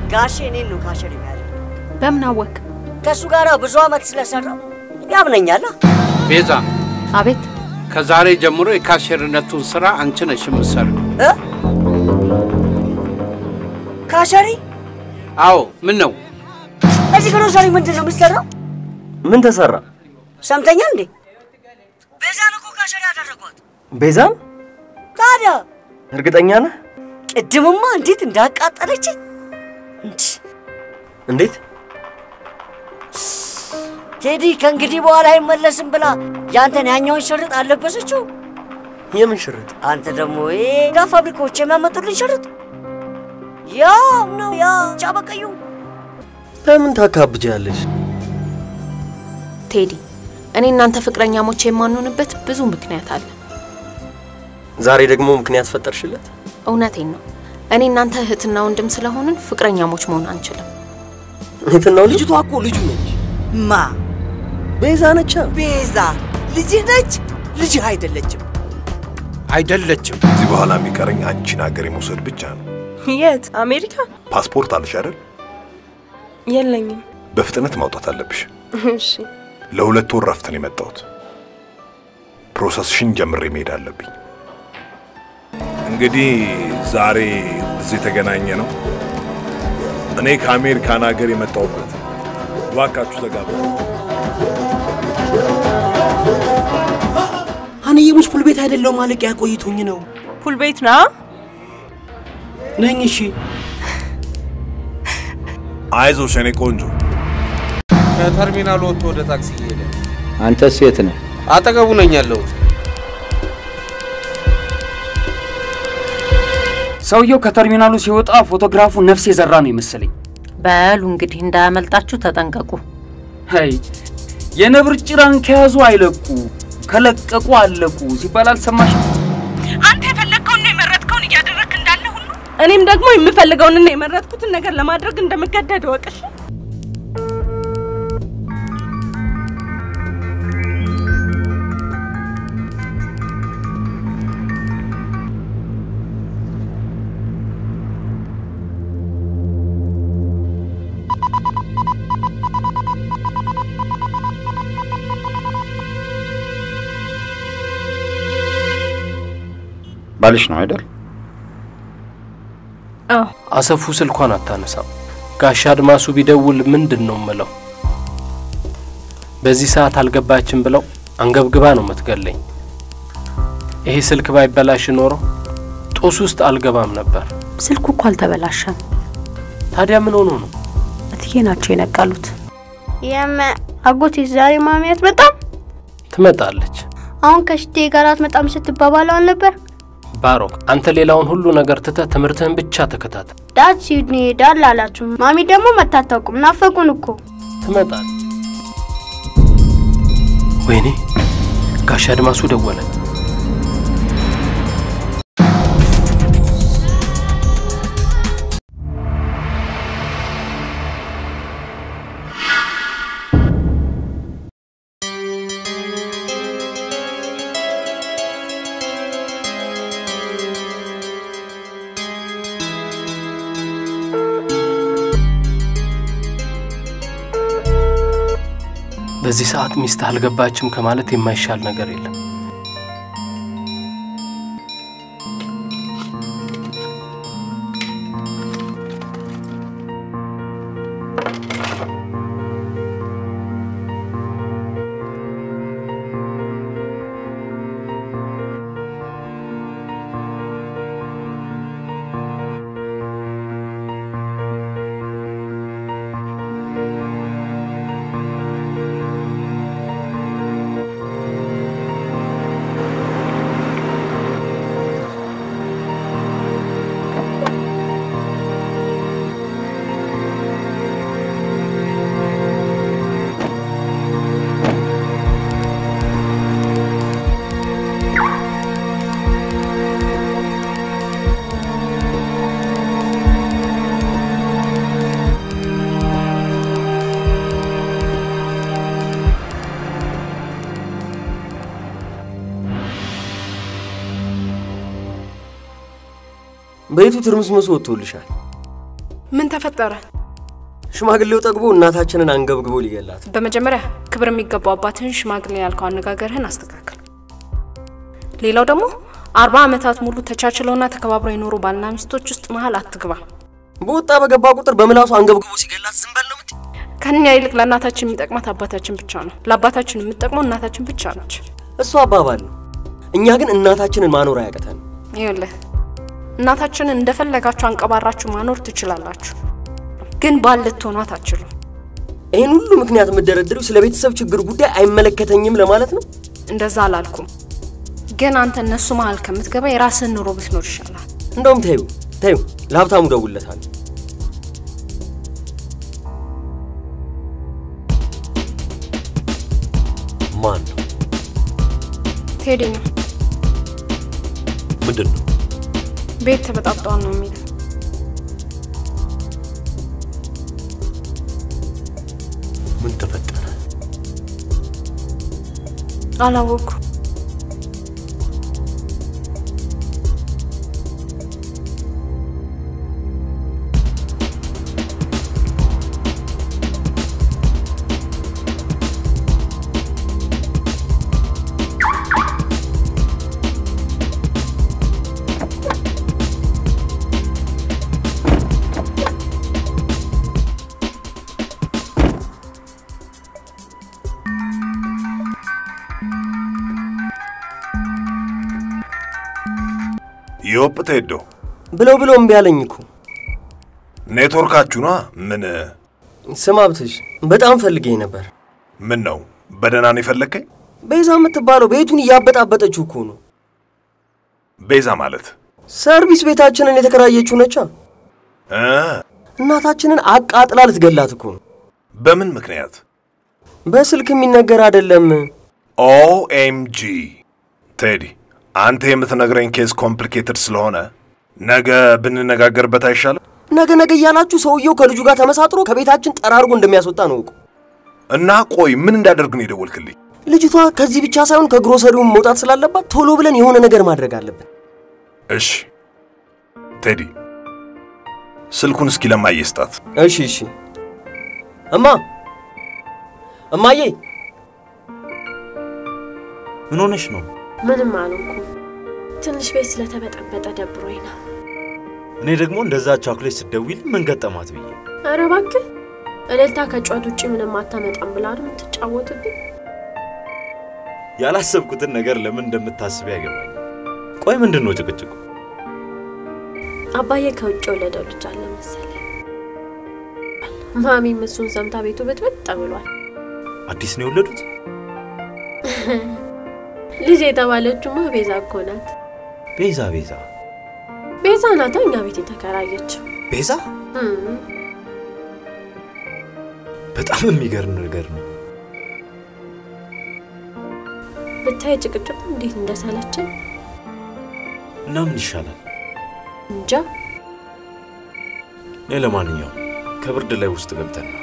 ጋሼ እኔን ነው ካሸር የሚያደርግ በምን አወክ? ከእሱ ጋር ብዙ ዓመት ስለሰራው ያምነኛላ። ቤዛ፣ አቤት። ከዛሬ ጀምሮ የካሸርነቱን ስራ አንቺ ነሽ የምትሰሪው። እ? ካሸሪ አዎ። ምን ነው እዚህ ግሮሰሪ ምንድን ነው የሚሰራው? ምን ተሰራ? ሰምተኛል እንዴ? ቤዛን እኮ ካሸሪ ያደረጓት። ቤዛን? ታዲያ እርግጠኛ ነህ? ቅድምማ እንዴት እንዳቃጠለችኝ እንድ እንዴት? ቴዲ ከእንግዲህ በኋላ አይመለስም ብላ ያንተን ያኛውን ሽርጥ አለበሰችው። የምን ሽርጥ? አንተ ደግሞ ጋ ፋብሪካዎች የሚያመጡልን ሽርጥ ያው ነው ያ ጫበቀዩ ለምን ታካብጃለሽ? ቴዲ፣ እኔ እናንተ ፍቅረኛሞች የማንሆንበት ብዙ ምክንያት አለ። ዛሬ ደግሞ ምክንያት ፈጠርሽለት? እውነቴን ነው። እኔ እናንተ እህትና ወንድም ስለሆንን ፍቅረኛሞች መሆን አንችልም። የትናው ልጅ? ልጅቷ እኮ ልጁ ነች። ማ ቤዛ ነቻ። ቤዛ ልጅህ ነች። ልጅህ አይደለችም። አይደለችም። እዚህ በኋላ የሚቀረኝ አንቺን ሀገር የመውሰድ ብቻ ነው። የት? አሜሪካ? ፓስፖርት አለሽ አይደል? የለኝም። በፍጥነት ማውጣት አለብሽ። እሺ። ለሁለት ወር ረፍት ነው የመጣሁት። ፕሮሰስሽን ጀምሬ መሄድ አለብኝ። እንግዲህ ዛሬ እዚህ የተገናኘ ነው እኔ ከአሜሪካን ሀገር የመጣሁበት። እባካችሁ ተጋባ። አንየሙች ፑል ቤት አይደለው ማለቂያ ቆይቶኝ ነው ፑል ቤት ና ነኝ። እሺ አይዞሽ የኔ ቆንጆ። ከተርሚናል ወጥቶ ወደ ታክሲ እየሄደ አንተስ የት ነህ? አጠገቡ ነኝ ያለሁት። ሰውየው ከተርሚናሉ ሲወጣ ፎቶግራፉ ነፍስ የዘራ ነው የመሰለኝ። በሉ እንግዲህ እንዳያመልጣችሁ ተጠንቀቁ። ሄይ የነብር ጭራን ከያዙ አይለቁ፣ ከለቀቁ አለቁ ሲባል አልሰማሽ? አንተ የፈለግከውንና የመረጥከውን እያደረግክ እንዳለ ሁሉ እኔም ደግሞ የምፈልገውንና የመረጥኩትን ነገር ለማድረግ እንደምገደድ ወቅሽ። ባልሽ ነው አይደል? አዎ አሰፉ ስልኳን አታነሳም። ጋሻ አድማሱ ቢደውል ምንድን ነው ምለው? በዚህ ሰዓት አልገባችም ብለው አንገብግባ ነው የምትገለኝ። ይሄ ስልክ ባይበላሽ ኖሮ ጦስ ውስጥ አልገባም ነበር። ስልኩ እኮ አልተበላሸም። ታዲያ ምን ሆኖ ነው? እትዬ ናቸው የነቀሉት። የመ አጎቴ ዛሬ ማሚያት በጣም ትመጣለች። አሁን ከሽቴ ጋር አትመጣም ስትባባለው አልነበር? ባሮክ፣ አንተ ሌላውን ሁሉ ነገር ትተህ ትምህርትህን ብቻ ተከታተል። ዳድ ሲድኒ ሄዳል አላችሁ። ማሚ ደግሞ መታታቁም ናፈቁን እኮ። ትመጣለች። ወይኔ ጋሻ አድማሱ ደወለ። በዚህ ሰዓት ሚስትህ አልገባችም ከማለት የማይሻል ነገር የለም። ቤቱ ትርምስምሱ ወጥቶልሻል። ምን ተፈጠረ? ሽማግሌው ጠግቦ እናታችንን አንገብግቦ ሊገላት። በመጀመሪያ ክብር የሚገባው አባትህን ሽማግሌ ያልከው አነጋገርህን አስተካክል። ሌላው ደግሞ አርባ ዓመታት ሙሉ ተቻችለውና ተከባብረው የኖሩ ባልና ሚስቶች ውስጥ መሀል አትግባ። በወጣ በገባ ቁጥር በምላሱ አንገብግቦ ሲገላት ዝም በል ነው የምትይ? ከኛ ይልቅ ለእናታችን የሚጠቅማት አባታችን ብቻ ነው። ለአባታችን የምትጠቅመው እናታችን ብቻ ነች። እሱ አባባል ነው። እኛ ግን እናታችንን ማኖር አያቅተን። ይኸውልህ እናታችንን እንደፈለጋችሁ አንቀባራችሁ ማኖር ትችላላችሁ፣ ግን ባል ልትሆኗት አትችሉም። ይህን ሁሉ ምክንያት የምደረድሪው ስለ ቤተሰብ ችግር ጉዳይ አይመለከተኝም ለማለት ነው? እንደዛ አላልኩም፣ ግን አንተ እነሱ መሀል ከምትገባ የራስህን ኑሮ ብትኖር ይሻላል። እንደውም ተዩ ተዩ፣ ለሀብታሙ ደውለታል። ማን ነው? ቴዲ ነው። ምንድን ነው? ቤት ተበጣብጠዋል ነው የሚለው። ምን ተፈጠረ? አላወቅኩ። ዮጵ ቴዶ ብለው ብለው እምቢ አለኝ እኮ። ኔትወርካችሁ ነዋ። ምን ስማ ብትሽ በጣም ፈልጌኝ ነበር። ምን ነው በደህና ነው የፈለግከኝ? ቤዛ የምትባለው ቤቱን እያበጣበጠችው እኮ ነው። ቤዛ ማለት ሰርቪስ ቤታችንን የተከራየችው ነቻ። እ እናታችንን አቃጥላ ልትገላት እኮ ነው። በምን ምክንያት? በስልክ የሚነገር አይደለም። ኦኤምጂ ቴዲ፣ አንተ የምትነግረኝ ኬዝ ኮምፕሊኬትድ ስለሆነ ነገ ብንነጋገርበት አይሻልም? ነገ ነገ እያላችሁ ሰውየው ከልጁ ጋር ተመሳጥሮ ከቤታችን ጠራርጎ እንደሚያስወጣ ነው እኮ። እና ቆይ ምን እንዳደርግ ነው የደወልክልኝ? ልጅቷ ከዚህ ብቻ ሳይሆን ከግሮሰሪውም መውጣት ስላለባት ቶሎ ብለን የሆነ ነገር ማድረግ አለብን። እሺ ቴዲ፣ ስልኩን እስኪ ለማየ ስጣት። እሺ እሺ። እማ እማዬ፣ ምን ሆነሽ ነው? ምንም አልሆንኩም። ትንሽ ቤት ስለተበጠበጠ ደብሮኝ ነው። እኔ ደግሞ እንደዛ ቻኩሌት ስትደውል ምን ገጠማት ብዬ ኧረ እባክህ እልልታ ከጨዋት ውጭ ምንም አታመጣም ብላ አይደል የምትጫወትብኝ? ያላሰብኩትን ነገር ለምን እንደምታስብ ያገባኝ። ቆይ ምንድን ነው ጭቅጭቁ? አባዬ ከውጭ የወለደው ልጅ አለ መሰለኝ። ማሚም እሱን ሰምታ ቤቱ ብጥብጥ ብሏል። አዲስ ነው የወለዱት? ልጅ የተባለችውማ ቤዛ እኮ ናት። ቤዛ ቤዛ ቤዛ ናታ እኛ ቤት የተከራየችው። ቤዛ እም፣ በጣም የሚገርም ነገር ነው። ብታይ ጭቅጭቁ እንዴት እንደሰለችን እና ምን ይሻላል? እንጃ። እኔ ለማንኛውም ከብርድ ላይ ውስጥ ገብተን እናውራ።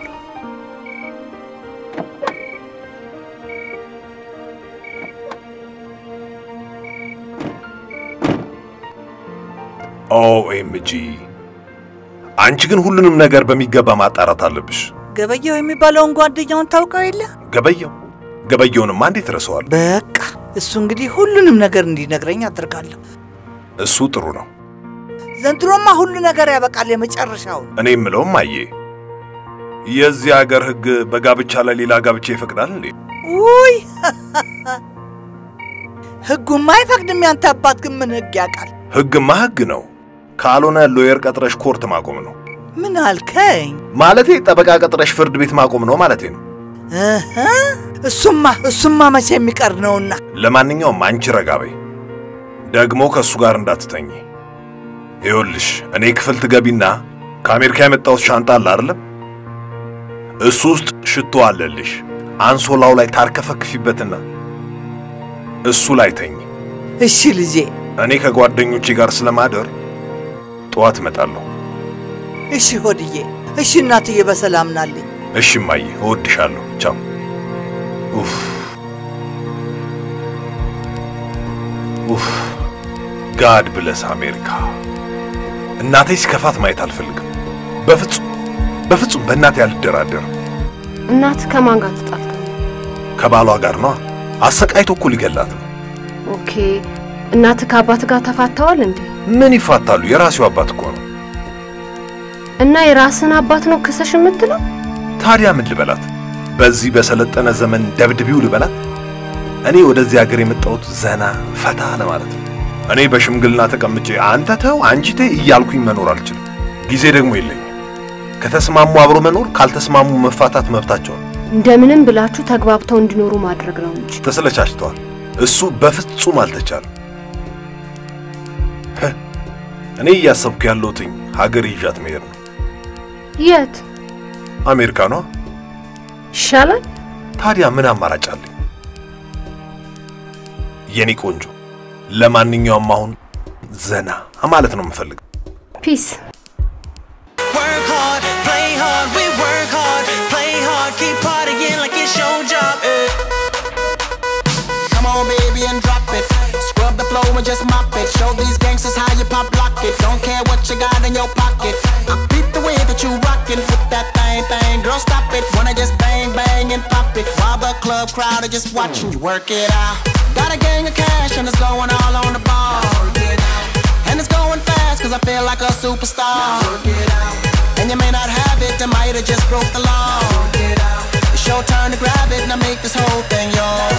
ኦኤምጂ አንቺ ግን ሁሉንም ነገር በሚገባ ማጣራት አለብሽ። ገበየው የሚባለውን ጓደኛውን ታውቀው የለ? ገበየው ገበየውንማ እንዴት ረሰዋል? በቃ እሱ እንግዲህ ሁሉንም ነገር እንዲነግረኝ አድርጋለሁ። እሱ ጥሩ ነው። ዘንድሮማ ሁሉ ነገር ያበቃል። የመጨረሻውን እኔ የምለውም አየ የዚህ ሀገር ሕግ በጋብቻ ላይ ሌላ ጋብቻ ይፈቅዳል እንዴ? ውይ ህጉማ አይፈቅድም። ያንተ አባት ግን ምን ህግ ያውቃል? ሕግማ ሕግ ነው። ካልሆነ ሎየር ቀጥረሽ ኮርት ማቆም ነው ምን አልከኝ? ማለቴ። ጠበቃ ቀጥረሽ ፍርድ ቤት ማቆም ነው ማለቴ ነው። እህ፣ እሱማ እሱማ መቼ የሚቀር ነውና። ለማንኛውም አንቺ ረጋ በይ። ደግሞ ከእሱ ጋር እንዳትተኝ። ይኸውልሽ እኔ ክፍል ትገቢና ከአሜሪካ የመጣሁት ሻንጣ አለ አይደለም? እሱ ውስጥ ሽቶ አለልሽ። አንሶላው ላይ ታርከፈክፊበትና እሱ ላይ ተኝ። እሺ ልጄ። እኔ ከጓደኞቼ ጋር ስለማደር ጠዋት እመጣለሁ። እሺ ሆድዬ። እሺ እናትዬ፣ በሰላም ናልኝ። እሺ እማዬ፣ እወድሻለሁ። ቻው። ኡፍ ኡፍ ጋድ ብለስ አሜሪካ። እናቴ ሲከፋት ማየት አልፈልግም። በፍጹም በፍጹም በእናቴ አልደራደርም። እናት ከማን ጋር ተጣልታ? ከባሏ ጋር ነዋ። አሰቃይቶ እኮ ሊገላት ነው። ኦኬ እናት ከአባት ጋር ተፋተዋል እንዴ? ምን ይፋታሉ? የራሴው አባት እኮ ነው። እና የራስን አባት ነው ክሰሽ የምትለው? ታዲያ ምን ልበላት? በዚህ በሰለጠነ ዘመን ደብድቢው ልበላት? እኔ ወደዚህ ሀገር የመጣሁት ዘና ፈታ ለማለት ነው። እኔ በሽምግልና ተቀምጬ አንተ ተው አንቺ ተይ እያልኩኝ መኖር አልችልም። ጊዜ ደግሞ የለኝም። ከተስማሙ አብሮ መኖር፣ ካልተስማሙ መፋታት መብታቸው ነው። እንደምንም ብላችሁ ተግባብተው እንዲኖሩ ማድረግ ነው እንጂ ተሰለቻችተዋል። እሱ በፍጹም አልተቻለም። ህ፣ እኔ እያሰብኩ ያለሁትኝ ሀገር ይዣት መሄድ ነው። የት አሜሪካኗ። ይሻላል? ታዲያ ምን አማራጭ አለኝ? የኔ ቆንጆ፣ ለማንኛውም አሁን ዘና ማለት ነው የምፈልገው። ፒስ Work hard, play hard, we work hard, play hard, keep partying like it's your job. eh. Come on, baby, and drop it. Scrub the floor and just mop it. Show these gangsters how you pop lock it. Don't care what you got in your pocket. I beat the way that you rockin' with that thing, thing. Girl, stop it. Wanna just bang, bang, and pop it. While the club crowd are just watching you work it out. Got a gang of cash and it's going all on the ball. And it's going fast cause I feel like a superstar. And you may not have it, I might have just broke the law. It's your turn to grab it and I make this whole thing yours.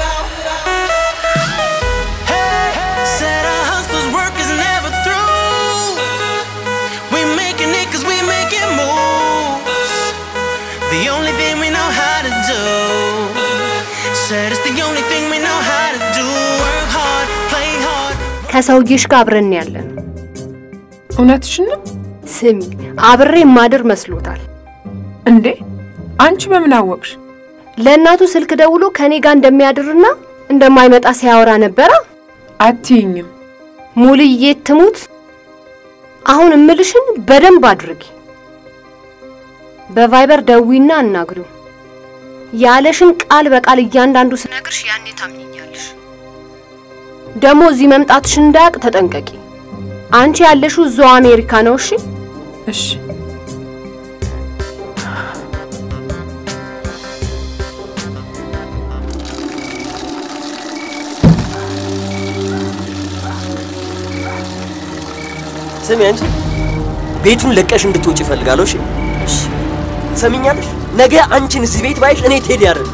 Said our hustlers' work is never through. We making it cause we making moves. The only thing we know how to do. Said it's the only thing we know how to do. Work hard, play hard. ከሰውዬሽ ጋር አብረን ያለን እውነትሽን ነው ስሚ፣ አብሬ ማድር መስሎታል እንዴ? አንቺ በምን አወቅሽ? ለእናቱ ስልክ ደውሎ ከኔ ጋር እንደሚያድርና እንደማይመጣ ሲያወራ ነበረ። አትይኝም? ሙልዬ ትሙት። አሁን እምልሽን በደንብ አድርጊ። በቫይበር ደዊና አናግሪው። ያለሽን ቃል በቃል እያንዳንዱ ስነግርሽ ያኔ ታምኝኛለሽ። ደግሞ እዚህ መምጣትሽን እንዳያውቅ ተጠንቀቂ። አንቺ ያለሽው እዛው አሜሪካ ነው። እሺ እሺ። ስሚ አንቺ ቤቱን ለቀሽ እንድትወጪ እፈልጋለሁ። እሺ እሺ፣ ሰሚኛለሽ? ነገ አንቺን እዚህ ቤት ባይሽ እኔ ቴዲ አይደል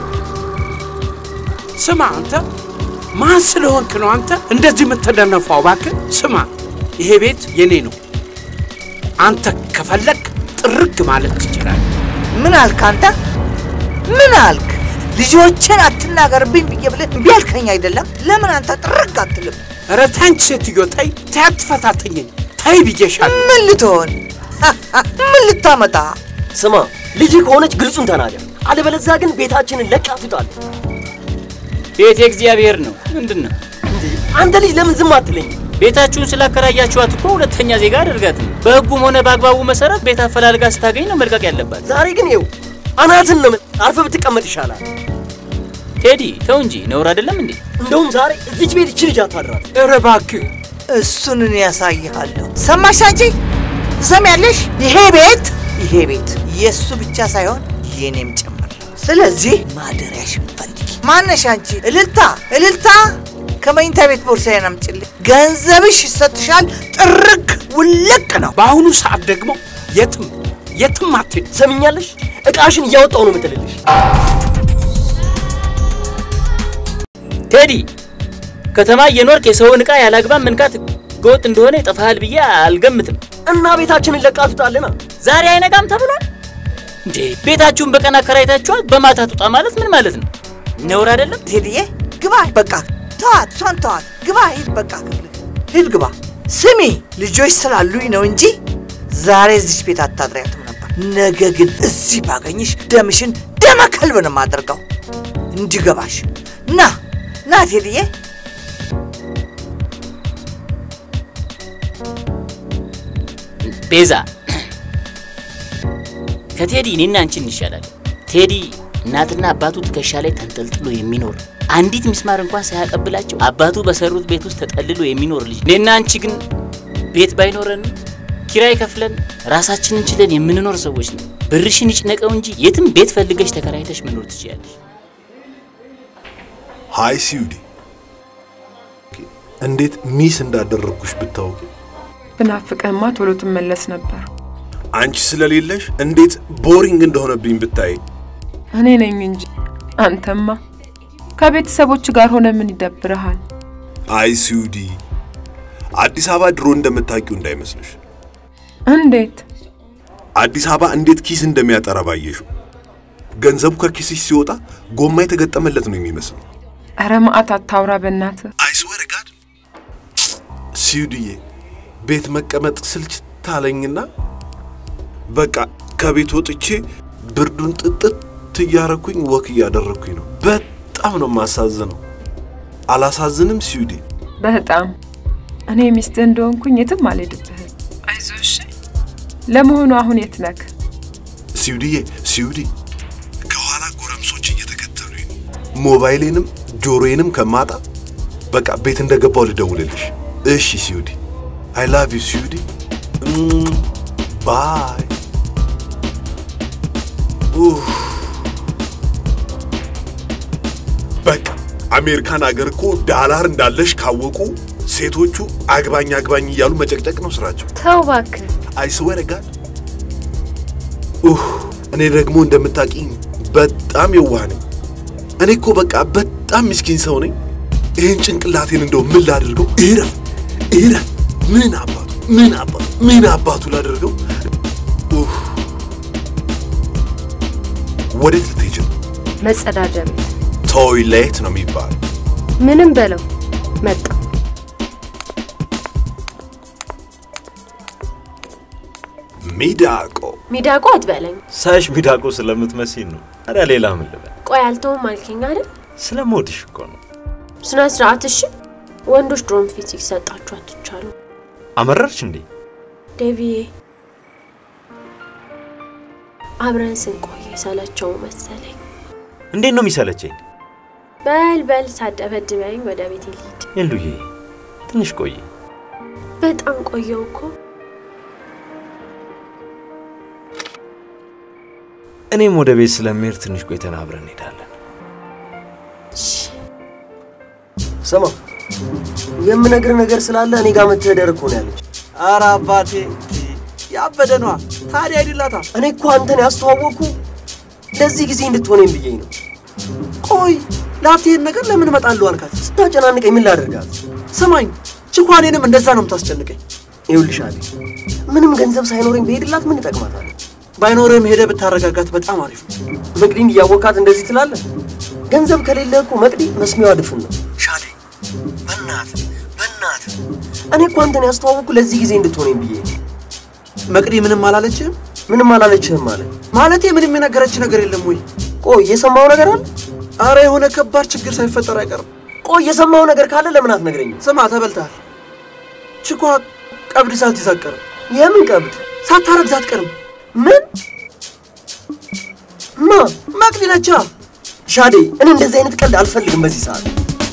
ስማ አንተ ማን ስለሆንክ ነው አንተ እንደዚህ የምትደነፋው? እባክህ ስማ፣ ይሄ ቤት የኔ ነው። አንተ ከፈለግ ጥርግ ማለት ትችላለህ። ምን አልክ አንተ? ምን አልክ? ልጆችን አትናገርብኝ ብዬ ብለህ እምቢ አልከኝ አይደለም? ለምን አንተ ጥርግ አትልም? ኧረ ተይ አንቺ ሴትዮ ተይ፣ ተይ አትፈታተኝኝ፣ ተይ ብዬሻለሁ። ምን ልትሆን ምን ልታመጣ? ስማ ልጅ ከሆነች ግልጹን ተናገር፣ አለበለዚያ ግን ቤታችንን ለቃ ትውጣለህ። ቤት የእግዚአብሔር ነው። ምንድን ነው አንተ ልጅ ለምን ዝም አትለኝ? ቤታችሁን ስላከራያችኋት እኮ ሁለተኛ ዜጋ አድርጋትም። በህጉም ሆነ በአግባቡ መሰረት ቤት አፈላልጋ ስታገኝ ነው መልቀቅ ያለባት። ዛሬ ግን ይኸው አናትን ነው የምት- አርፈህ ብትቀመጥ ይሻላል። ቴዲ ተው እንጂ ነውር አይደለም እንዴ? እንደውም ዛሬ እዚች ቤት እቺ ልጅ አታድራት። ኧረ እባክህ እሱን እኔ ያሳይሃለሁ። ሰማሽ አንቺ? ትሰሚያለሽ? ይሄ ቤት ይሄ ቤት የእሱ ብቻ ሳይሆን የኔም ጭምር። ስለዚህ ማደሪያሽን ፈልጊ። ማነሽ አንቺ? እልልታ እልልታ፣ ከመኝታ ቤት ቦርሳዬን አምጪልኝ። ገንዘብሽ ይሰጥሻል። ጥርግ ውልቅ ነው። በአሁኑ ሰዓት ደግሞ የትም የትም አትሄድ። ሰሚኛለሽ? እቃሽን እያወጣው ነው የምጥልልሽ። ቴዲ ከተማ እየኖርክ የሰውን ዕቃ ያላግባብ መንካት ህገወጥ እንደሆነ ይጠፋሃል ብዬ አልገምትም። እና ቤታችንን ለቃ ትውጣለና ዛሬ አይነጋም ተብሏል እንዴ? ቤታችሁን በቀን አከራይታችኋል፣ በማታ ትውጣ ማለት ምን ማለት ነው? ነውር አይደለም? ቴዲዬ ግባ፣ በቃ ተዋት፣ እሷን ተዋት። ግባ፣ ሂድ፣ በቃ ክፍል ሂድ፣ ግባ። ስሚ ልጆች ስላሉኝ ነው እንጂ ዛሬ እዚች ቤት አታድሪያትም ነበር። ነገ ግን እዚህ ባገኝሽ ደምሽን ደመ ከልብ ነው የማደርገው። እንዲገባሽ ና ና ቴዲዬ ቤዛ ከቴዲ እኔና አንቺ እንሻላለን። ቴዲ እናትና አባቱ ትከሻ ላይ ተንጠልጥሎ የሚኖር አንዲት ሚስማር እንኳን ሳያቀብላቸው አባቱ በሰሩት ቤት ውስጥ ተጠልሎ የሚኖር ልጅ። እኔና አንቺ ግን ቤት ባይኖረን ኪራይ ከፍለን ራሳችንን ችለን የምንኖር ሰዎች ነው። ብርሽን ይጭነቀው እንጂ የትም ቤት ፈልገሽ ተከራይተሽ መኖር ትችያለሽ። ሃይ ሲዩዲ፣ እንዴት ሚስ እንዳደረግኩሽ ብታውቂ። ብናፍቅህማ ቶሎ ትመለስ ነበር። አንቺ ስለሌለሽ እንዴት ቦሪንግ እንደሆነብኝ ብታይ። እኔ ነኝ እንጂ አንተማ ከቤተሰቦች ጋር ሆነ ምን ይደብርሃል? አይ ሲዩዲ፣ አዲስ አበባ ድሮ እንደምታውቂው እንዳይመስልሽ። እንዴት አዲስ አበባ እንዴት ኪስ እንደሚያጠራ ባየሽው። ገንዘቡ ከኪስሽ ሲወጣ ጎማ የተገጠመለት ነው የሚመስለው። ኧረ መዓት አታውራ በእናትህ። ሲዩድዬ ቤት መቀመጥ ስልች ታለኝና በቃ ከቤት ወጥቼ ብርዱን ጥጥት እያረኩኝ ወክ እያደረግኩኝ ነው። በጣም ነው የማሳዝነው። አላሳዝንም ሲዩዲ? በጣም እኔ ሚስትህ እንደሆንኩኝ የትም አልሄድብህም። አይዞህ እሺ። ለመሆኑ አሁን የት ነህ? ሲዩድዬ፣ ሲዩዲ ከኋላ ጎረምሶች እየተከተሉኝ ነው። ሞባይሌንም ጆሮዬንም ከማጣ በቃ ቤት እንደገባው ልደውልልሽ። እሺ ሲዩዲ፣ አይ ላቭ ዩ ሲዩዲ። ባይ ኡፍ። በቃ አሜሪካን አገር እኮ ዳላር እንዳለሽ ካወቁ ሴቶቹ አግባኝ አግባኝ እያሉ መጨቅጨቅ ነው ስራቸው። ተው እባክህ። አይስወር ጋድ እኔ ደግሞ እንደምታውቂኝ በጣም የዋህ ነኝ። እኔ እኮ በቃ በጣም ምስኪን ሰው ነኝ። ይህን ጭንቅላቴን እንደው ምን ላድርገው? እረፍ እረፍ። ምን አባቱ ምን አባቱ ምን አባቱ ላደርገው? ኡፍ። ወዴት ልትሄጂ ነው? መጸዳጃ ቤት ቶይሌት ነው የሚባለው። ምንም በለው መጣ። ሚዳቆ ሚዳቋ አትበለኝ። ሳይሽ ሚዳቆ ስለምትመስኝ ነው። ታዲያ ሌላ ምን ልበል? ቆይ አልተውም አልከኝ አይደል? ስለምወድሽ እኮ ነው። ስነ ስርዓት እሺ። ወንዶች ድሮም ፊት ሲሰጣችሁ አትቻሉ። አመረርሽ እንዴ? ዴቪዬ አብረን ስንቆይ ሰለቸው መሰለኝ። እንዴት ነው የሚሰለቸኝ? በል በል ሳደበድበኝ ወደ ቤት ልሂድ። የሉዬ ትንሽ ቆይ። በጣም ቆየው እኮ። እኔም ወደ ቤት ስለምሄድ ትንሽ ቆይተን አብረን እንሄዳለን። ስማ የምነግር ነገር ስላለ እኔ ጋር መተህ ደር እኮ ነው ያለች። ኧረ አባቴ ያበደ ነዋ። ታዲያ አይደላታ። እኔ እኮ አንተን ያስተዋወቅኩ ለዚህ ጊዜ እንድትሆነኝ ብዬ ነው። ቆይ ላቴን ነገር ለምን እመጣለሁ አልካት? ስታጨናንቀኝ ምን ላደርጋት? ስማኝ፣ ችኳኔንም እንደዛ ነው የምታስጨንቀኝ። ይኸውልሽ አቤ፣ ምንም ገንዘብ ሳይኖረኝ ብሄድላት ምን እጠቅማታለሁ? ባይኖርህም ሄደህ ብታረጋጋት በጣም አሪፍ ነው። መቅዲን እያወቃት እንደዚህ ትላለህ? ገንዘብ ከሌለ እኮ መቅዲ መስሚያዋ ድፍን ነው። ሻዴ፣ በእናትህ በእናትህ፣ እኔ እኮ አንተን ያስተዋወቅኩ ለዚህ ጊዜ እንድትሆነኝ ብዬ ነው። መቅዲ ምንም አላለችህም? ምንም አላለችህም ማለት ማለቴ ምንም የነገረች ነገር የለም ወይ? ቆይ የሰማው ነገር አለ? አረ የሆነ ከባድ ችግር ሳይፈጠር አይቀርም። ቆይ የሰማው ነገር ካለ ለምን አትነግረኝም? ስማ፣ ተበልተሃል። ችኳ ቀብድ ሳትይዝ አትቀርም። የምን ቀብድ? ሳታረግዝ አትቀርም። ምን? ማ? መቅዲ ነቻ። ሻዴ፣ እኔ እንደዚህ አይነት ቀልድ አልፈልግም በዚህ ሰዓት።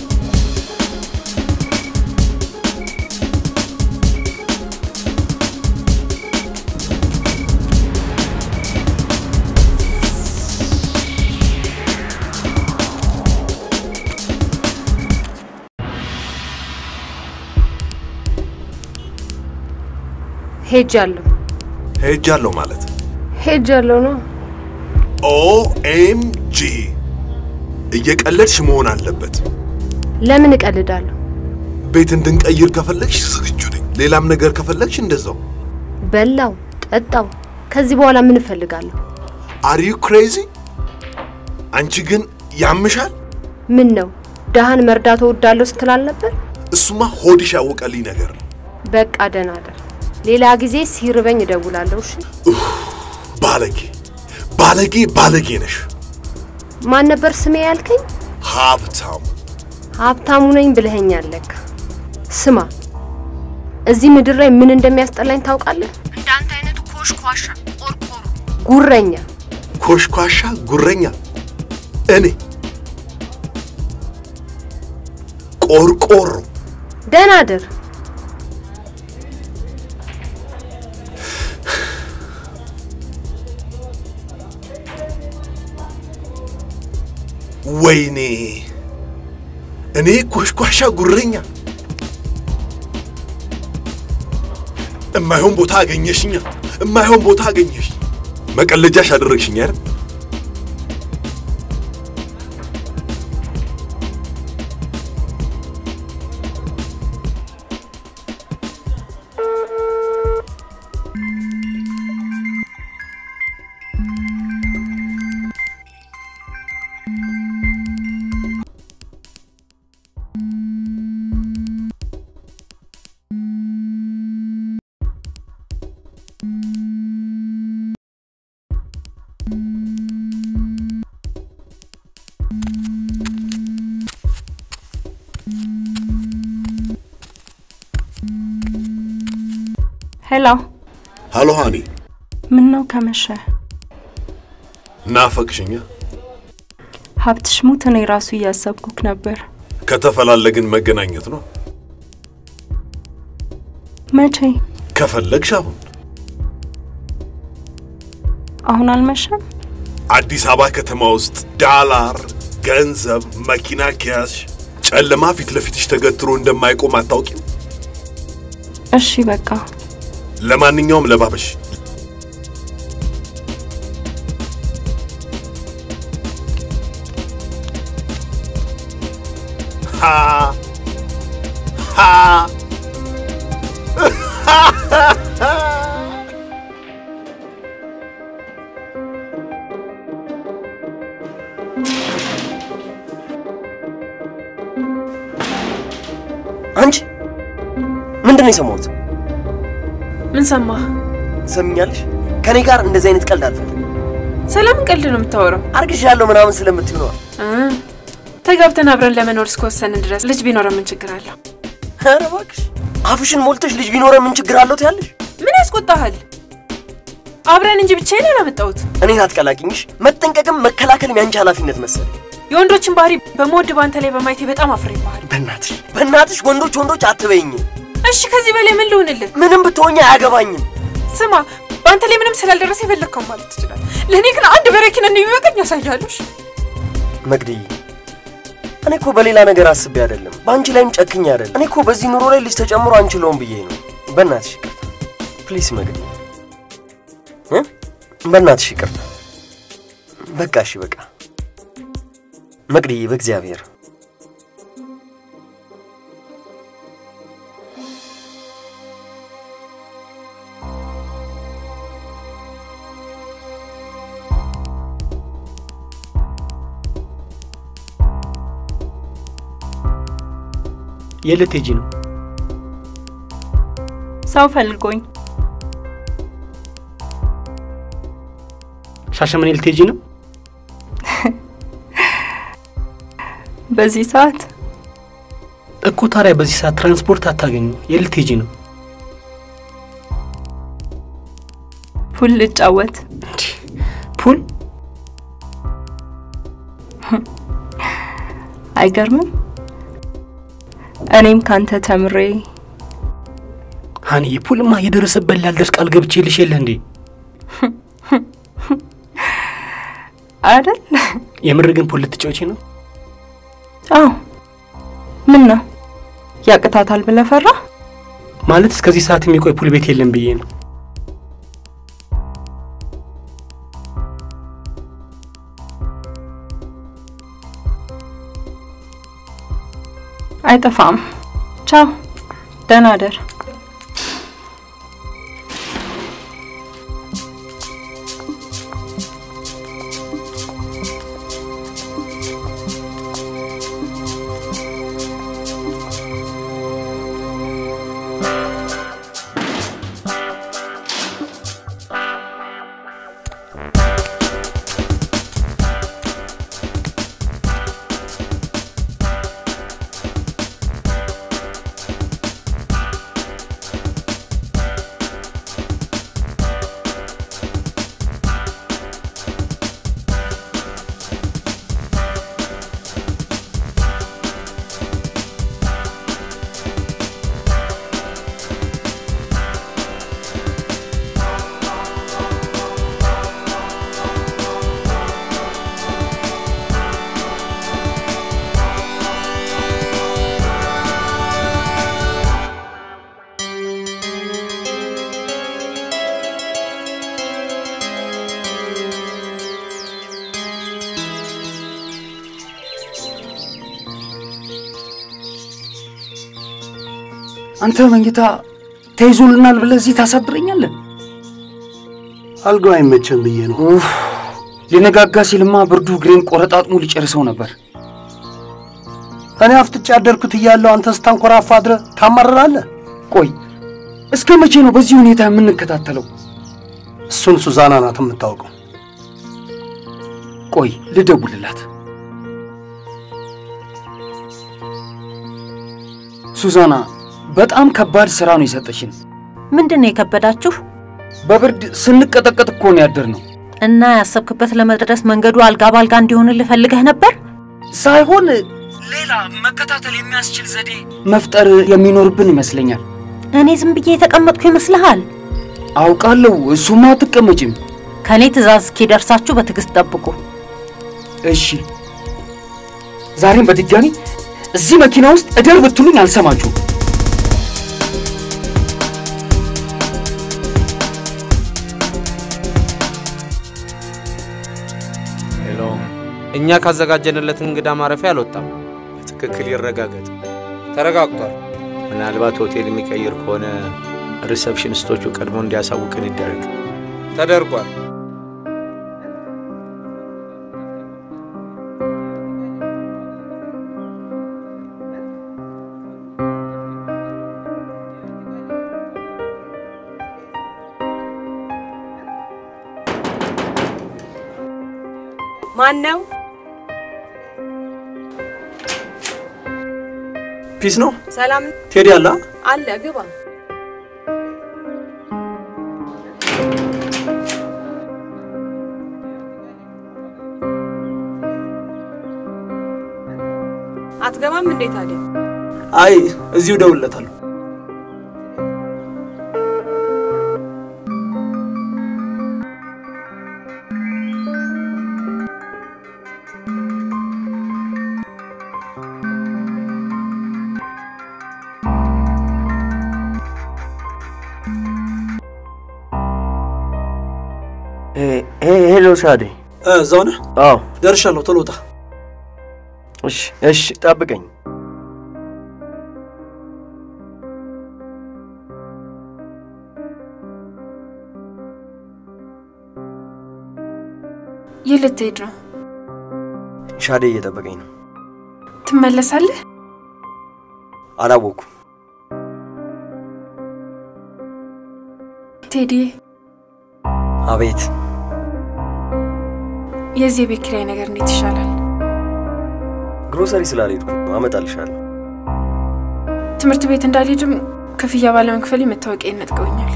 ሄጃለሁ ሄጃለሁ ማለት ሄጃለሁ ነው። ኦኤምጂ እየቀለድሽ መሆን አለበት። ለምን እቀልዳለሁ? ቤት እንድንቀይር ከፈለግሽ ዝግጁ ነኝ። ሌላም ነገር ከፈለግሽ እንደዛው። በላው ጠጣው። ከዚህ በኋላ ምን እፈልጋለሁ? አር ዩ ክሬዚ? አንቺ ግን ያምሻል። ምን ነው ደሃን መርዳት እወዳለሁ ስትል አልነበር? እሱማ ሆድሽ ያወቀልኝ ነገር ነው። በቃ ደህና እደር። ሌላ ጊዜ ሲርበኝ እደውላለሁ። እሺ? ባለጌ ባለጌ ባለጌ ነሽ። ማን ነበር ስሜ ያልከኝ? ሀብታሙ ሀብታሙ ነኝ ብለኸኛል ለካ። ስማ፣ እዚህ ምድር ላይ ምን እንደሚያስጠላኝ ታውቃለህ? እንዳንተ አይነቱ ኮሽኳሻ፣ ቆርቆሮ፣ ጉረኛ። ኮሽኳሻ ጉረኛ እኔ ቆርቆሮ ደህና እደር። ወይኔ እኔ ኮሽኳሻ ጉረኛ እማይሆን ቦታ አገኘሽኛ፣ እማይሆን ቦታ አገኘሽ። መቀለጃሽ አደረግሽኝ አይደል? ሄሎ፣ ሃሎ ሃኒ፣ ምን ነው ከመሸ? ናፈቅሽኛ? ሀብትሽ ሙት፣ እኔ ራሱ እያሰብኩክ ነበር። ከተፈላለግን መገናኘት ነው። መቼ? ከፈለግሽ አሁን አሁን አልመሸም? አዲስ አበባ ከተማ ውስጥ ዳላር፣ ገንዘብ፣ መኪና ከያዝሽ ጨለማ ፊት ለፊትሽ ተገትሮ እንደማይቆም አታውቂም? እሺ በቃ ለማንኛውም ለባበሽ። ሃ ሃ አንቺ ምንድን ነው የሰማሁት? ምን ሰማህ? ትሰሚኛለሽ? ከኔ ጋር እንደዚህ አይነት ቀልድ አልፈልግም። ስለምን ቀልድ ነው የምታወራው? አርግዣለሁ ምናምን ስለምትዩ ነዋ። እ ተጋብተን አብረን ለመኖር እስከወሰንን ድረስ ልጅ ቢኖረን ምን ችግር አለው? ኧረ እባክሽ አፍሽን ሞልተሽ ልጅ ቢኖረን ምን ችግር አለው ትያለሽ? ምን ያስቆጣሃል? አብረን እንጂ ብቻዬን አላመጣሁት። እኔን አትቀላቅኝሽ። መጠንቀቅም መከላከልም ያንቺ ኃላፊነት መሰለኝ። የወንዶችን ባህሪ በመወድ ባንተ ላይ በማየቴ በጣም አፍሬብሃል። በእናትሽ በእናትሽ ወንዶች ወንዶች አትበይኝ። እሺ ከዚህ በላይ ምን ልሁንልህ? ምንም ብትሆኝ አያገባኝም። ስማ በአንተ ላይ ምንም ስላልደረሰ የፈለግከው ማለት ትችላል። ለእኔ ግን አንድ በረኪና እንደሚበቃኝ ያሳያሉሽ። መግድዬ እኔ እኮ በሌላ ነገር አስቤ አይደለም፣ በአንቺ ላይም ጨክኝ አይደለም። እኔ እኮ በዚህ ኑሮ ላይ ልጅ ተጨምሮ አንችለውም ብዬ ነው። በእናትሽ ይቅርታ ፕሊስ መግድዬ እ በእናትሽ ይቅርታ። በቃ እሺ በቃ መቅድዬ በእግዚአብሔር የት ልትሄጂ ነው? ሰው ፈልጎኝ ሻሸመኔ ልትሄጂ ነው? በዚህ ሰዓት እኮ ታዲያ በዚህ ሰዓት ትራንስፖርት አታገኙ። የት ልትሄጂ ነው? ፑል ልጫወት። ፑል አይገርምም? እኔም ካንተ ተምሬ ሀኒ ፑልማ እየደረሰበት ላልደርስ ቃል ገብቼልሽ የለ እንዴ? አይደል? የምር ግን ፑል ልትጫወቺ ነው? አዎ። ምን ነው ያቅታታል ብለህ ፈራ? ማለት እስከዚህ ሰዓት የሚቆይ ፑል ቤት የለም ብዬ ነው። አይጠፋም። ቻው፣ ደህና አደር። አንተ መኝታ ተይዞልናል ብለህ እዚህ ታሳብረኛለህ? አልጋው አይመቸም ብዬ ነው። ኡፍ፣ ሊነጋጋ ሲልማ ብርዱ እግሬን ቆረጣጥሞ ሊጨርሰው ነበር። እኔ አፍጥጬ ያደርኩት እያለሁ አንተ ስታንኮራፋ አድረህ ታማርራለህ። ቆይ እስከ መቼ ነው በዚህ ሁኔታ የምንከታተለው? እሱን ሱዛና ናት የምታውቀው። ቆይ ልደውልላት። ሱዛና፣ በጣም ከባድ ስራ ነው የሰጠሽን። ምንድን ነው የከበዳችሁ? በብርድ ስንቀጠቀጥ እኮ ነው ያደርነው። እና ያሰብክበት ለመድረስ መንገዱ አልጋ ባልጋ እንዲሆንልህ ፈልገህ ነበር? ሳይሆን ሌላ መከታተል የሚያስችል ዘዴ መፍጠር የሚኖርብን ይመስለኛል። እኔ ዝም ብዬ የተቀመጥኩ ይመስልሃል? አውቃለሁ፣ እሱማ አትቀመጭም። ከእኔ ትእዛዝ እስኪደርሳችሁ በትዕግስት ጠብቁ። እሺ፣ ዛሬም በድጋሚ እዚህ መኪና ውስጥ እደር ብትሉኝ አልሰማችሁም። ሄሎ፣ እኛ ካዘጋጀንለት እንግዳ ማረፊያ አልወጣም። በትክክል ይረጋገጥ። ተረጋግጧል። ምናልባት ሆቴል የሚቀይር ከሆነ ሪሰፕሽኒስቶቹ ቀድሞ እንዲያሳውቅን ይደረግ። ተደርጓል። ማን ነው? ፒስ ነው። ሰላም ቴዲ አለ? አለ። ግባ። አትገባም እንዴ ታዲያ? አይ እዚሁ እደውልለታለሁ። ሄሎ ሻዴ፣ እዛው ነህ? አዎ ደርሻለሁ። ቶሎ ውጣ። እሺ፣ እሺ፣ ጠብቀኝ። የት ልትሄድ ነው? ሻዴ እየጠበቀኝ ነው። ትመለሳለህ? አላወኩም። ቴዲ፣ አቤት። የዚህ የቤት ኪራይ ነገር እንዴት ይሻላል? ግሮሰሪ ስላልሄድኩ ነው። አመጣልሻለሁ። ትምህርት ቤት እንዳልሄድም ክፍያ ባለመክፈል መታወቂያ ነጥቀውኛል።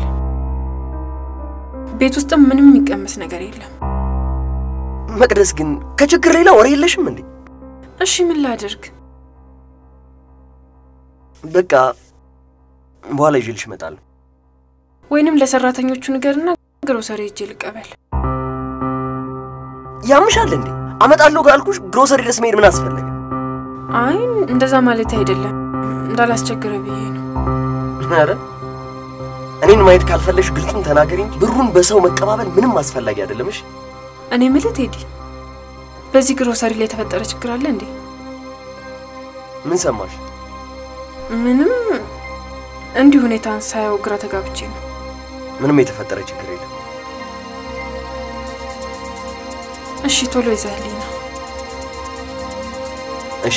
ቤት ውስጥም ምንም የሚቀመስ ነገር የለም። መቅደስ ግን ከችግር ሌላ ወሬ የለሽም እንዴ? እሺ ምን ላድርግ? በቃ በኋላ ይዤልሽ እመጣለሁ። ወይንም ለሰራተኞቹ ንገርና ግሮሰሪ ሄጄ ልቀበል። ያምሻል እንዴ? አመጣለሁ ካልኩሽ ግሮሰሪ ድረስ መሄድ ምን አስፈለገ? አይ እንደዛ ማለት አይደለም፣ እንዳላስቸግረ ብዬ ነው። ኧረ እኔን ማየት ካልፈለሽ ግልጹን ተናገሪ እንጂ ብሩን በሰው መቀባበል ምንም አስፈላጊ አይደለም። እሺ እኔ ምልህ ቴዲ፣ በዚህ ግሮሰሪ ላይ የተፈጠረ ችግር አለ እንዴ? ምን ሰማሽ? ምንም፣ እንዲህ ሁኔታን ሳየው ግራ ተጋብቼ ነው። ምንም የተፈጠረ ችግር የለም። እሺ ቶሎ ይዘህልኝ ነው። እሺ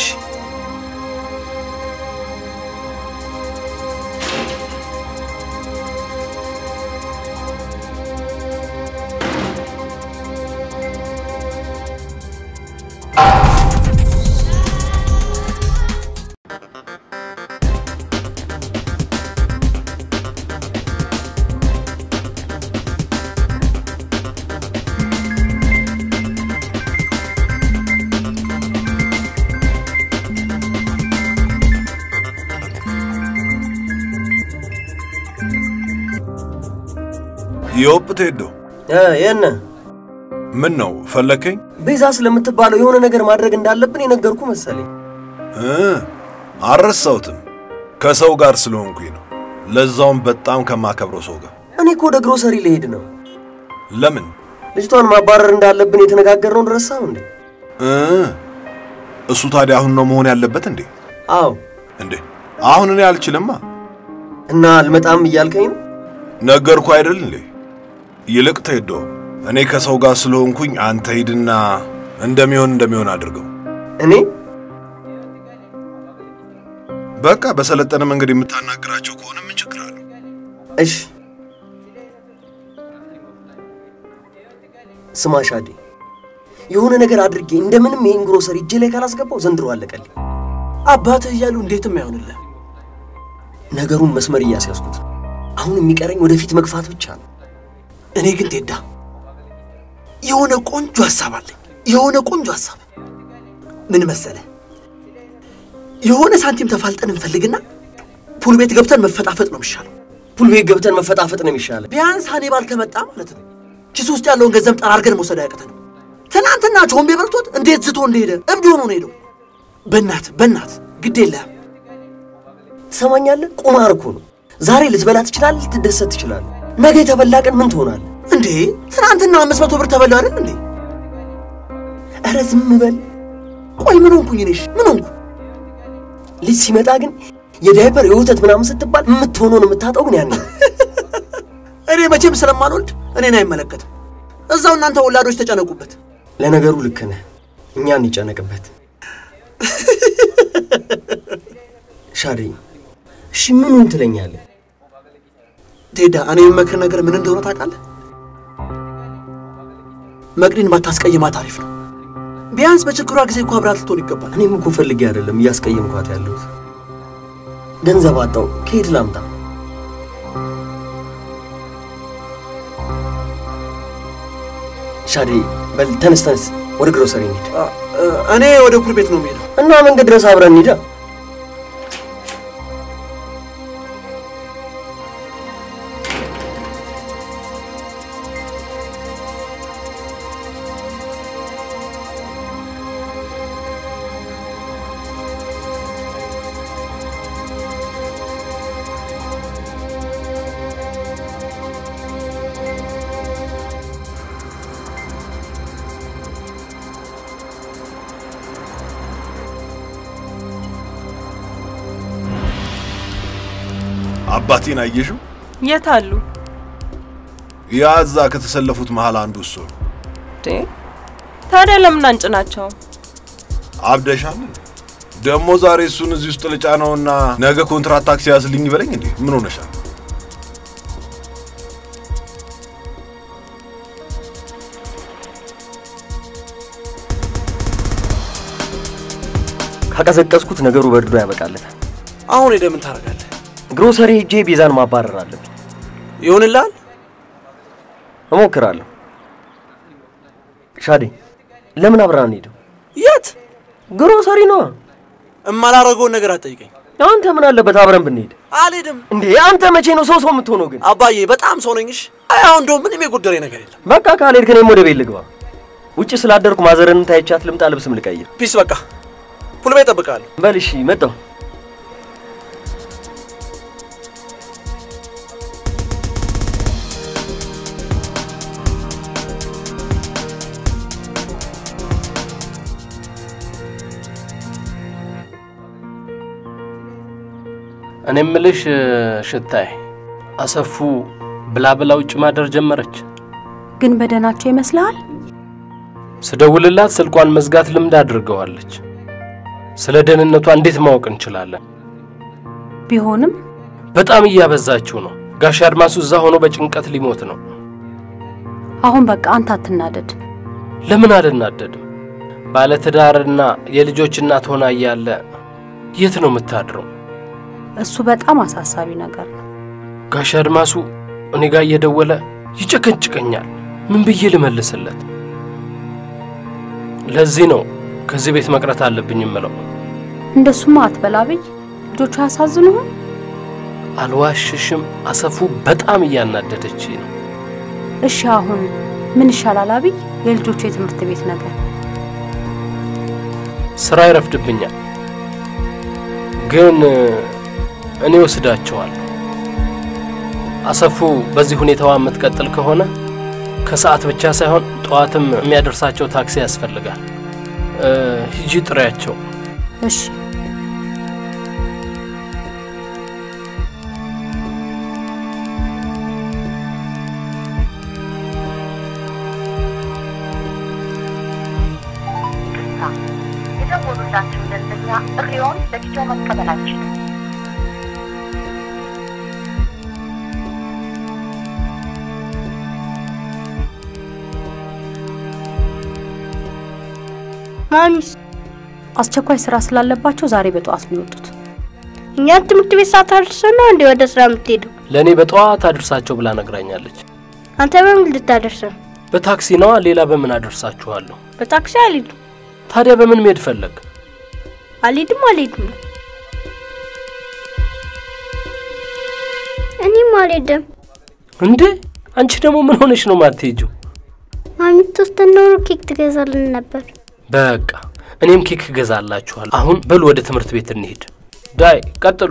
ዮፕ ቴዶ፣ የነ ምን ነው ፈለከኝ? ቤዛ ስለምትባለው የሆነ ነገር ማድረግ እንዳለብን የነገርኩ መሰለኝ። እ አልረሳሁትም። ከሰው ጋር ስለሆንኩኝ ነው። ለዛውም በጣም ከማከብረው ሰው ጋር። እኔ እኮ ወደ ግሮሰሪ ልሄድ ነው። ለምን? ልጅቷን ማባረር እንዳለብን የተነጋገርነውን ረሳው እንዴ? እ እሱ ታዲያ አሁን ነው መሆን ያለበት እንዴ? አዎ። እንዴ አሁን እኔ አልችልማ። እና አልመጣም እያልከኝ ነው? ነገርኩ አይደል እንዴ? ይልቅ ቴዶ፣ እኔ ከሰው ጋር ስለሆንኩኝ አንተ ሂድና እንደሚሆን እንደሚሆን አድርገው። እኔ በቃ በሰለጠነ መንገድ የምታናግራቸው ከሆነ ምን ችግር አለው? እሺ ስማ ሻዴ፣ የሆነ ነገር አድርጌ እንደምንም ይህን ግሮሰሪ እጄ ላይ ካላስገባው ዘንድሮ አለቀልኝ። አባትህ እያሉ እንዴትም አይሆንልህ። ነገሩን መስመር እያስያዝኩት ነው። አሁን የሚቀረኝ ወደፊት መግፋት ብቻ ነው። እኔ ግን ቴዳ የሆነ ቆንጆ ሀሳብ አለኝ። የሆነ ቆንጆ ሀሳብ ምን መሰለ? የሆነ ሳንቲም ተፋልጠን እንፈልግና ፑል ቤት ገብተን መፈጣፈጥ ነው የሚሻለው። ፑል ቤት ገብተን መፈጣፈጥ ነው የሚሻለው። ቢያንስ ሀኒባል ከመጣ ማለት ነው ኪስ ውስጥ ያለውን ገንዘብ ጠራርገን መውሰድ አያቅተንም። ትናንትና ቾምቤ በልቶት እንዴት ዝቶ እንደሄደ እብድ ሆኖ ነው ሄደው። በእናት በእናት ግድ የለህም ትሰማኛለህ? ቁማር እኮ ነው። ዛሬ ልትበላ ትችላለህ፣ ልትደሰት ትችላለህ። ነገ የተበላ ቀን ምን ትሆናለህ? እንዴ ትናንትና አምስት መቶ ብር ተበላ አይደል እንዴ? ኧረ ዝም በል። ቆይ ምን ሆንኩኝ እኔሽ? ምን ሆንኩ? ልጅ ሲመጣ ግን የዳይፐር የወተት ምናምን ስትባል የምትሆነውን የምታጣው ግን ያኔ ነው። እኔ መቼም ስለማልወልድ እኔን አይመለከትም። እዛው እናንተ ወላዶች ተጨነቁበት። ለነገሩ ልክ ነህ። እኛ እንጨነቅበት። ሻዴ፣ እሺ ምኑን ትለኛለህ? ቴዳ፣ እኔ የምመክር ነገር ምን እንደሆነ ታውቃለህ? መቅዲን ባታስቀይማት አሪፍ ነው። ቢያንስ በችግሯ ጊዜ እኮ አብራት ልትሆን ይገባል። እኔም እኮ ፈልጌ አይደለም እያስቀየምኳት ያለሁት። ገንዘብ አጣው፣ ከየት ላምጣ? ሻዴ፣ በል ተነስ ተነስ፣ ወደ ግሮሰሪ እንሂድ። እኔ ወደ ፑል ቤት ነው የምሄደው። እና መንገድ ድረስ አብረን እንሂዳ። አባቴን አየሽው? የት አሉ? ያ እዛ ከተሰለፉት መሃል አንዱ እሱ ነው። እንዴ ታዲያ ለምን አንጭናቸው? አብደሻል። ደግሞ ዛሬ እሱን እዚህ ውስጥ ልጫነውና ነገ ኮንትራት ታክሲ ያዝልኝ ይበለኝ እንዴ? ምን ሆነሻል? ካቀዘቀዝኩት ነገሩ በርዶ ያበቃለታል። አሁን ሄደህ ምን ታደርጋለህ? ግሮሰሪ ሄጄ ቤዛን ማባረር አለብኝ። ይሆንልሃል? እሞክራለሁ። ሻዴ፣ ለምን አብረን ሄደው? የት? ግሮሰሪ ነዋ። እማላረገውን ነገር አትጠይቀኝ። አንተ ምን አለበት አብረን ብንሄድ? አልሄድም። እንዴ አንተ መቼ ነው ሰው ሰው የምትሆነው ግን? አባዬ በጣም ሰው ነኝሽ። አይ አሁን እንደውም ምንም የጎደለኝ ነገር የለም። በቃ ካልሄድክ እኔም ወደ ቤት ልግባ። ውጭ ስላደርኩ ማዘረን ታይቻት ልምጣ፣ ልብስም ልቀይር። ፒስ። በቃ ፑል ቤት እጠብቅሃለሁ። በል እሺ፣ መጣሁ። እኔ ምልሽ ሽታይ አሰፉ ብላ ብላ ውጭ ማደር ጀመረች። ግን በደህናቸው ይመስልሃል? ስደውልላት ስልኳን መዝጋት ልምድ አድርገዋለች። ስለ ደህንነቷ እንዴት ማወቅ እንችላለን? ቢሆንም በጣም እያበዛችው ነው። ጋሽ አድማሱ እዛ ሆኖ በጭንቀት ሊሞት ነው። አሁን በቃ አንተ አትናደድ። ለምን አልናደድም? ባለትዳርና የልጆች እናት ሆና እያለ የት ነው የምታድረው? እሱ በጣም አሳሳቢ ነገር ነው። ጋሽ አድማሱ እኔ ጋር እየደወለ ይጨቀጭቀኛል። ምን ብዬ ልመልስለት? ለዚህ ነው ከዚህ ቤት መቅረት አለብኝ የምለው። እንደሱማ አትበላ አብይ። ልጆቹ አያሳዝኑህም? አልዋሽሽም፣ አሰፉ በጣም እያናደደች ነው። እሺ አሁን ምን ይሻላል አብይ? የልጆቹ የትምህርት ቤት ነገር ስራ ይረፍድብኛል፣ ግን እኔ ወስዳቸዋለሁ። አሰፉ በዚህ ሁኔታዋ የምትቀጥል ከሆነ ከሰዓት ብቻ ሳይሆን ጠዋትም የሚያደርሳቸው ታክሲ ያስፈልጋል። ሂጂ ጥሪያቸው። እሺ ያደረጋችሁ ደንበኛ ጥሪውን ለጊዜው መቀበል አንችልም። ማሚስ አስቸኳይ ስራ ስላለባቸው ዛሬ በጠዋት ነው የወጡት። እኛን ትምህርት ቤት ሳታደርሰን ነው እንዴ ወደ ስራ የምትሄደው? ለእኔ በጠዋት አድርሳቸው ብላ ነግራኛለች። አንተ በምን ልታደርሰን? በታክሲ ነዋ። ሌላ በምን አደርሳችኋለሁ? በታክሲ አልሄድም። ታዲያ በምን መሄድ ፈለግ? አልሄድም አልሄድም። እኔም አልሄድም። እንዴ አንቺ ደግሞ ምን ሆነሽ ነው ማትሄጂው? ማሚ ቶስተን ኖሮ ኬክ ትገዛልን ነበር። በቃ እኔም ኬክ እገዛላችኋል። አሁን በሉ ወደ ትምህርት ቤት እንሄድ። ዳይ ቀጥሉ።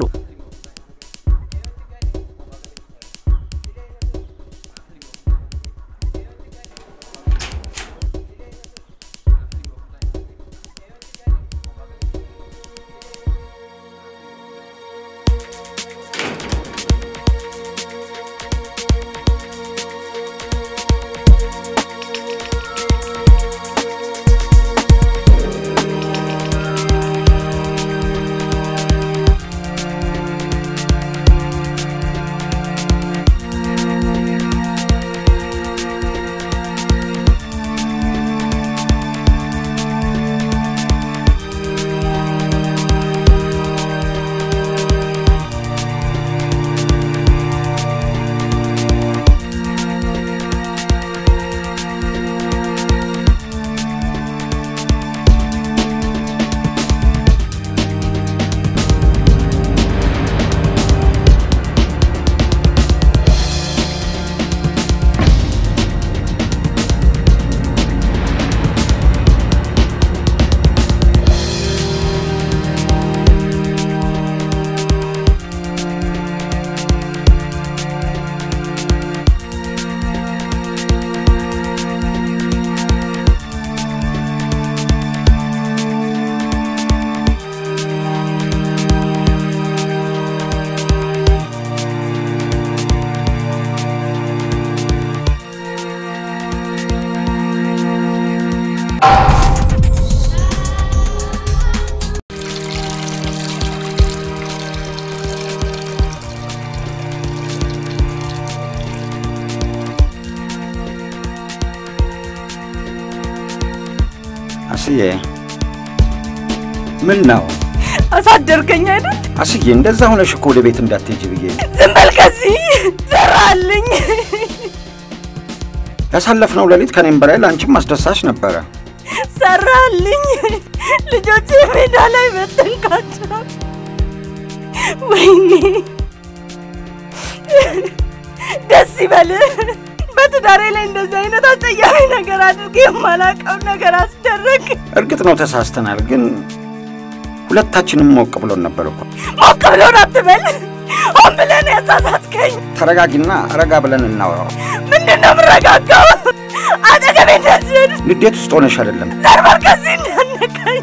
አስዬ ምን ነው አሳደርከኝ አይደል? አስዬ? እንደዛ ሆነሽ እኮ ወደ ቤት እንዳትሄጂ ብዬ ነው። ዝም በል ከዚህ ዘራልኝ። ያሳለፍነው ሌሊት ከኔም በላይ ለአንቺም አስደሳች ነበረ። ሰራልኝ። ልጆች ሜዳ ላይ በተንካቸው። ወይኔ ደስ ይበል። በትዳሬ ላይ እንደዚህ አይነት አጸያፊ ነገር አድርጌ የማላውቀው ነገር አስደረግ። እርግጥ ነው ተሳስተናል፣ ግን ሁለታችንም ሞቅ ብሎን ነበር እኮ። ሞቅ ብሎን አትበል። ሆን ብለን ያሳሳትከኝ። ተረጋጊና ረጋ ብለን እናወራው። ምንድን ነው የምረጋጋው? አጠገቤ እንደዚህ ንዴት ውስጥ ሆነሽ አይደለም። ዘርበር ከዚህ እንዳነካኝ።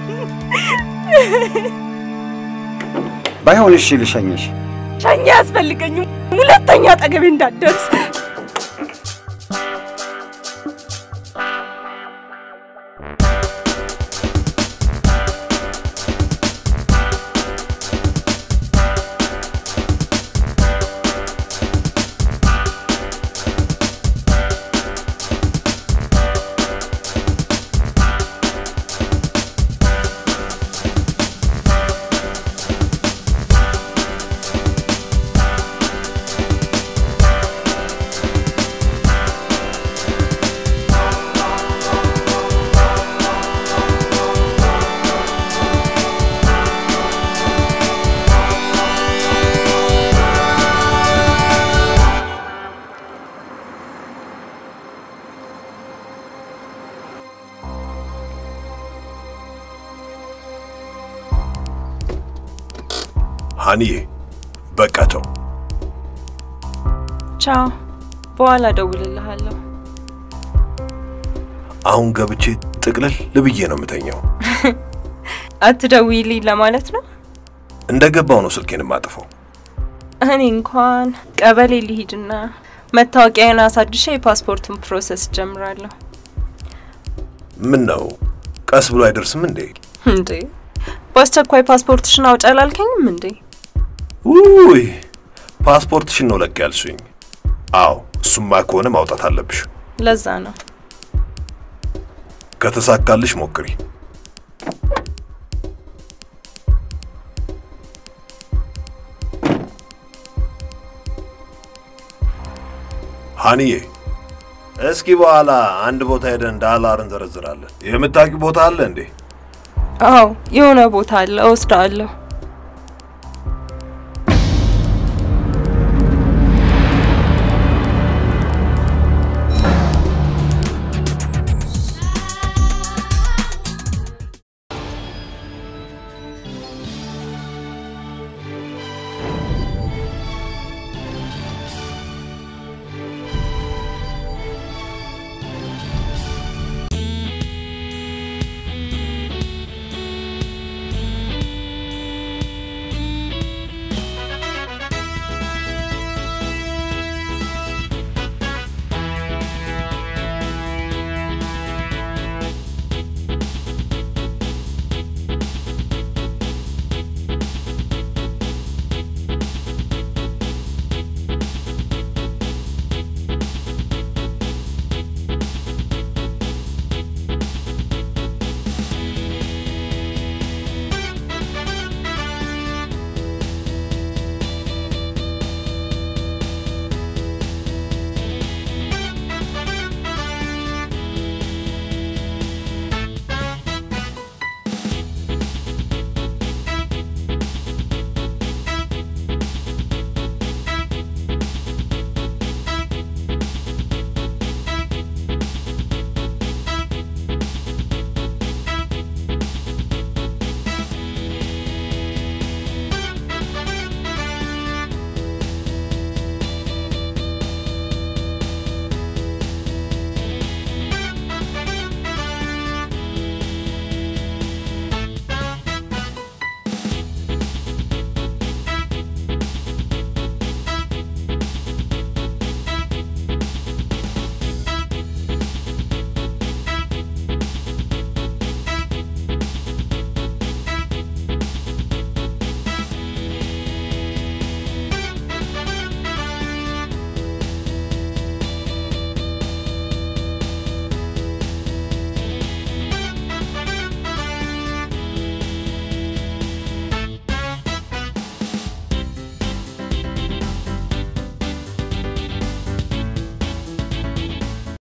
ባይሆን እሺ ልሸኝሽ። ሸኛ ያስፈልገኝም። ሁለተኛ አጠገቤ እንዳትደርስ። ሀኒዬ በቃ ተው። ቻው፣ በኋላ እደውልልሃለሁ። አሁን ገብቼ ጥቅልል ልብዬ ነው የምተኛው። አትደውይልኝ ለማለት ነው? እንደ ገባው ነው ስልኬን የማጥፈው። እኔ እንኳን ቀበሌ ልሂድና መታወቂያን አሳድሼ የፓስፖርቱን ፕሮሰስ ጀምራለሁ። ምን ነው ቀስ ብሎ አይደርስም እንዴ? እንዴ በአስቸኳይ ፓስፖርትሽን አውጪ አላልከኝም እንዴ? ውይ ፓስፖርትሽን ነው ለቅ ያልሽኝ? አዎ እሱማ ከሆነ ማውጣት አለብሽ። ለዛ ነው። ከተሳካልሽ ሞክሪ። ሀኒዬ እስኪ በኋላ አንድ ቦታ ሄደን ዳላር እንዘረዝራለን። የምታውቂው ቦታ አለ እንዴ? አዎ የሆነ ቦታ አለ፣ እወስደዋለሁ።